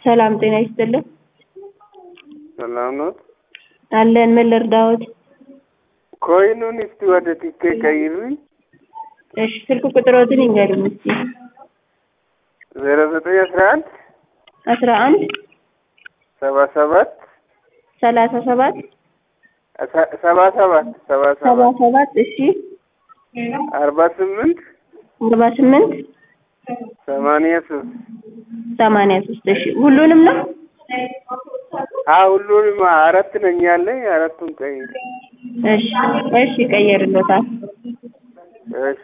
ሰላም ጤና ይስጥልን። ሰላም ነው። አለን ምን ልርዳዎት? ኮይኑን እስቲ ወደ ቲኬ ቀይሩኝ። እሺ ስልክ ቁጥሮትን ይንገሩኝ እስቲ። ዜሮ ዘጠኝ አስራ አንድ አስራ አንድ ሰባ ሰባት ሰላሳ ሰባት ሰባ ሰባት ሰባ ሰባ ሰባት ሰባት እሺ አርባ ስምንት አርባ ስምንት ሰማንያ ሶስት ሰማንያ ሶስት እሺ ሁሉንም ነው? አ ሁሉንም አራት ነኝ ያለኝ አራቱን ቀይር። እሺ እሺ ቀየርሎታል። እሺ